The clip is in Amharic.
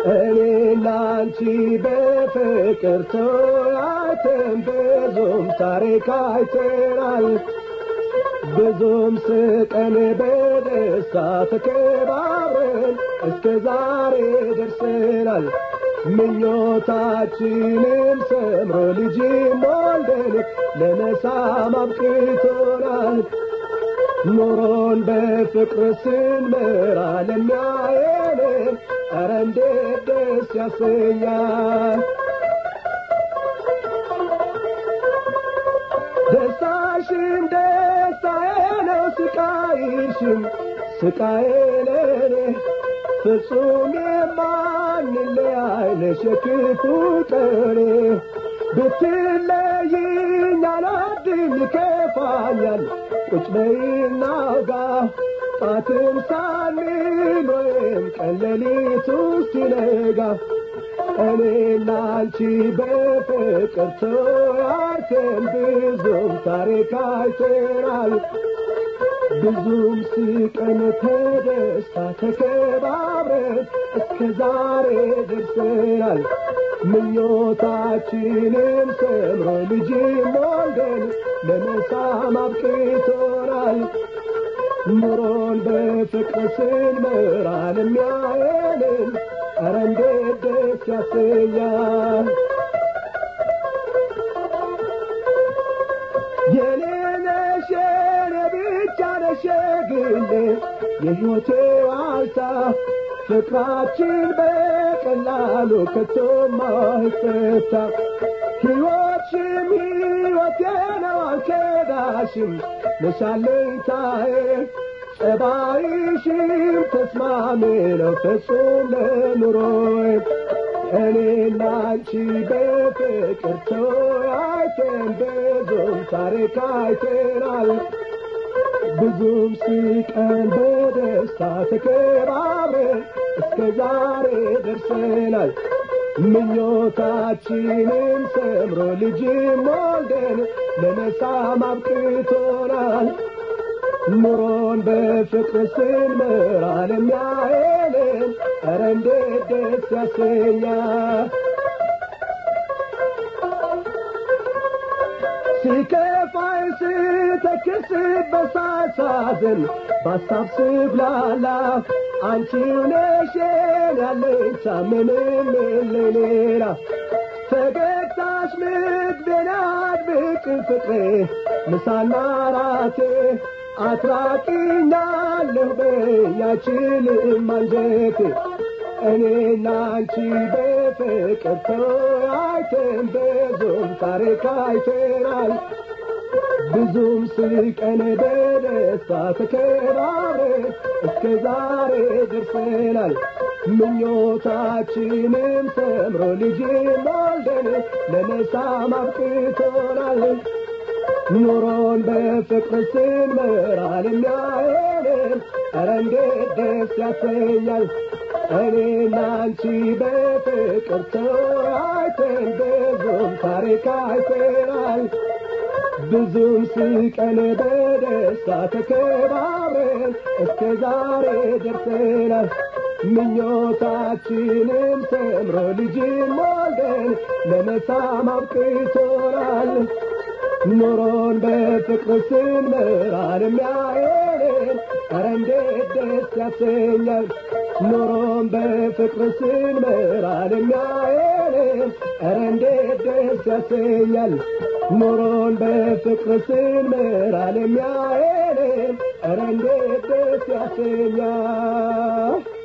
እኔና አንቺ በፍቅር ተወያይተን ብዙም ታሪክ አይተናል። ብዙም ስቀን በደስታ ተከባብረን እስከ ዛሬ ደርሰናል። ምኞታችንም ሰምሮ ልጅም ወልደን ለመሳም አብቅቶናል። ኑሮን በፍቅር ስንመራ ለሚያየን ኧረ እንዴት ደስ ያሰኛል። ደስታሽም ደስታዬ ነው፣ ስቃይሽም ስቃዬ ለኔ ፍጹም የማንለያይ ነሽ የክፉ ቀኔ ብትለይኝ አልወድም ይከፋኛል ቁጭ በይና አውጋ ጧትም ሳንል ወይም ቀን ሌሊቱ ሲነጋ እኔና አንቺ በፍቅር ተወያይተን ብዙም ታሪክ አይተናል። ብዙም ስቀን ተደስታ ተከባብረን እስከ ዛሬ ደርሰናል። ምኞታችንም ሰምሮ ልጅም ወልደን ለመሳም አብቅቶናል። ኑሮን በፍቅር ስንመራ ለሚያየንን ኧረ እንዴት ደስ ያሰኛል። የኔ ነሽ የኔ ብቻ ነሽ የግሌ የሕይወቴ ዋልታ ፍቅራችን በቀላሉ ከቶም አይፈታ። ሕይወትሽም ሕይወቴ ነው አልከዳሽም ነሻለኝታዬ ጸባይሽም ተስማሚ ነው ፍጹም ለኑሮዬ እኔና አንቺ በፍቅር ተወያይተን ብዙም ታሪክ አይተናል። ብዙም ስቀን በደስታ ተከባብረን እስከ ዛሬ ደርሰናል። ምኞታችንም ሰምሮ ልጅም ወልደን ለመሳም አብቅቶናል። ኑሮን በፍቅር ስንመራ ለሚያየንን ኧረ እንዴት ደስ ያሰኛል። ሲከፋኝ ስተክስ በሳሳዝን በሀሳብ ስብላላ አንቺው ነሽ ያለኝታ ምንም የለኝ ሌላ ፈገግታሽ ምግቤን አድብቅ ፍቅሬ ምሳና ራቴ አትራቂኛለሁ በያችልም አንጀቴ እኔና አንቺ በፍቅር ተወያይተን ብዙም ታሪክ አይተናል። ብዙም ስቀን በደስታ ተከባብረን እስከ ዛሬ ደርሰናል። ምኞታችንም ሰምሮ ልጅም ወልደን ለመሳም አብቅቶናል። ኑሮን በፍቅር ስንመራ ለሚያየንን ኧረ እንዴት ደስ ያሰኛል። እኔና አንቺ በፍቅር ተወያይተን ብዙም ታሪክ አይተናል። ብዙም ስቀን በደስታ ተከባብረን እስከ ዛሬ ደርሰናል። ምኞታችንም ሰምሮ ልጅም ወልደን ለመሳም አብቅቶናል። ኑሮን በፍቅር ስንመራ ለሚያየንን ኧረ እንዴት ደስ ያሰኛል። ኑሮን በፍቅር ስንመራ ለሚያየንን ኧረ እንዴት ደስ ያሰኛል። ኑሮን በፍቅር ስንመራ ለሚያየንን ኧረ እንዴት ደስ ያሰኛል።